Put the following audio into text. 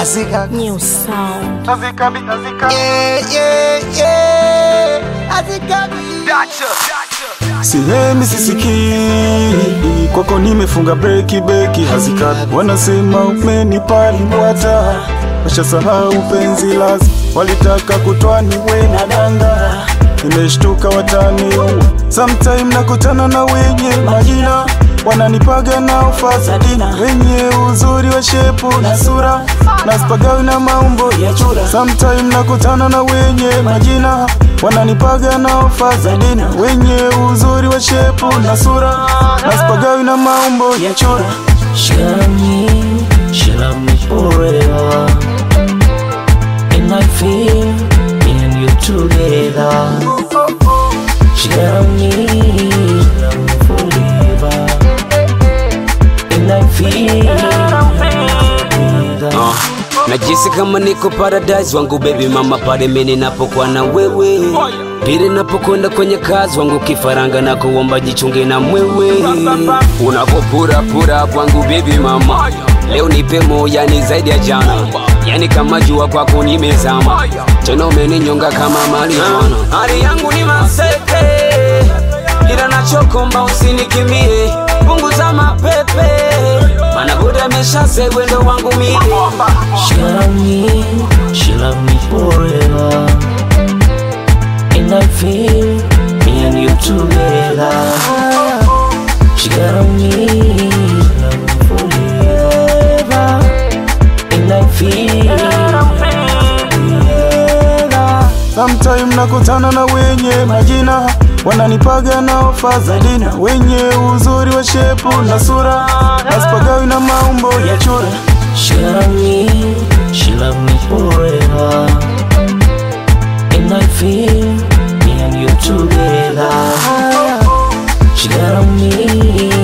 hazikagi New sound. hazikabi hazikabi yeah yeah yeah hazikagi Sihemi sisikii kwako nimefunga breki beki hazikati wanasema umenipali mwata washasahau penzi lazi walitaka kutwani we na danga nimeshtuka watani sometime nakutana na wenye majina wananipaga na ufazadina wenye uzuri wa shepu na sura na spagawi na maumbo ya chura sometime nakutana na wenye majina wananipaga na ofa za dina wenye uzuri wa shepu na sura na spagawi na maumbo ya chura She love me, she love me forever. And I feel me and you together. She love me, she love me forever. And I feel together. Uh, najisi kama niko paradise wangu baby mama pale mimi napokuwa na wewe pili napokwenda kwenye kazi wangu kifaranga na kuomba jichunge na mwewe unapopurapura kwangu baby mama leo nipe moya ni zaidi ya jana yani kama jua kwako nimezama tena umeninyonga kama marijuana hali yangu ni maseke ila nachokomba usinikimbie punguza mapepe mana buda ameshasegwe ndo wangu mie She love me, she love me forever. And I feel me and you together. She love me, she love me forever. And I feel together. sometime nakutana na wenye majina wananipaga na ofa za dina wenye uzuri wa shepu na sura na spagawi na maumbo ya chura She love me, she love me forever. And I feel me and you together. She love me,